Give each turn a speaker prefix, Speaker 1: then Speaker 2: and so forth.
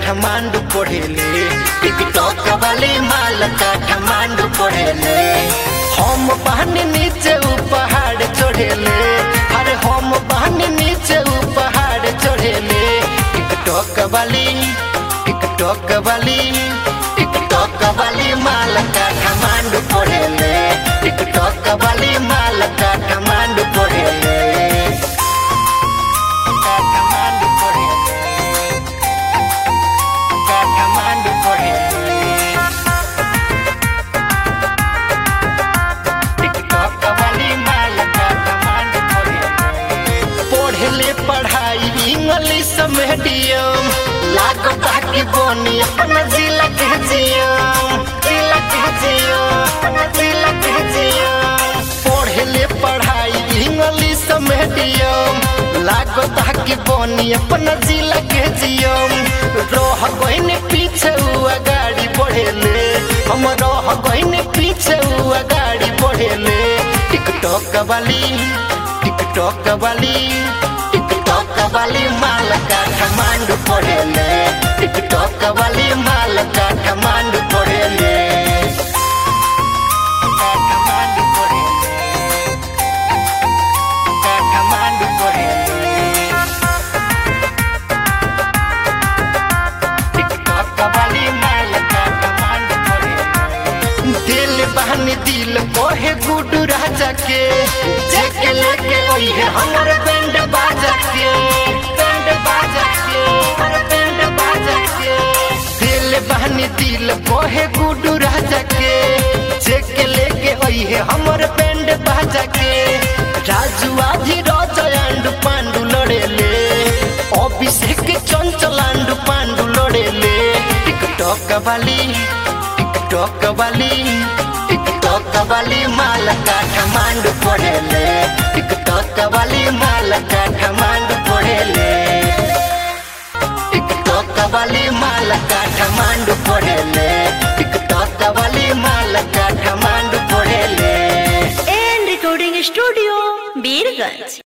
Speaker 1: काठमांडू पढ़ेले टिकटॉक वाली माल काठमांडू पढ़ेले हम बहनी नीचे ऊ पहाड़ चढ़ेले अरे हम बहनी नीचे ऊ पहाड़ चढ़ेले टिकटॉक वाली टिकटॉक वाली टिकटॉक वाली माल काठमांडू पढ़ेले टिकटॉक वाली माल काठमांडू पढ़ेले काठमांडू पढ़ेले काठमांडू पढ़ेले टिकटॉक वाली माल काठमांडू पढ़ेले पढ़ले पढ़ाई इंग्लिश मीडियम लागता कि बनी अपना जिला के जियम जिला के जियम अपना जिला के जियम पढ़ले पढ़ाई इंग्लिश मीडियम लागता कि बनी अपना जिला के जियम रह गईन पीछे हुआ गाड़ी बढ़ेले हम रह गईन पीछे हुआ गाड़ी बढ़ेले टिकटॉक वाली टिकटॉक वाली टिकटॉक वाली माल काठमांडू पढ़ेले टिकटॉक वाली माल काठमांडू पढ़ेले काठमांडू पढ़ेले काठमांडू पढ़ेले टिकटॉक वाली माल काठमांडू पढ़ेले दिल बहन दिल कोहे गुडू राजा के जेके लेके ओहे हमर बैंड बाजा के बैंड बाजा के हमर बैंड बाजा के दिल बहन दिल कोहे गुडू राजा के जेके लेके ओहे हमर बैंड बाजा के राजू आधी राजा एंड पांडू लड़ेले अभिषेक चंचल एंड पांडू लड़ेले टिकटॉक वाली टिकटॉक वाली टिकटॉक वाली माल काठमांडू पढ़ेले टिकटॉक वाली माल काठमांडू पढ़ेले टिकटॉक वाली माल काठमांडू पढ़ेले टिकटॉक वाली माल काठमांडू पढ़ेले
Speaker 2: एंड रिकॉर्डिंग स्टूडियो बीरगंज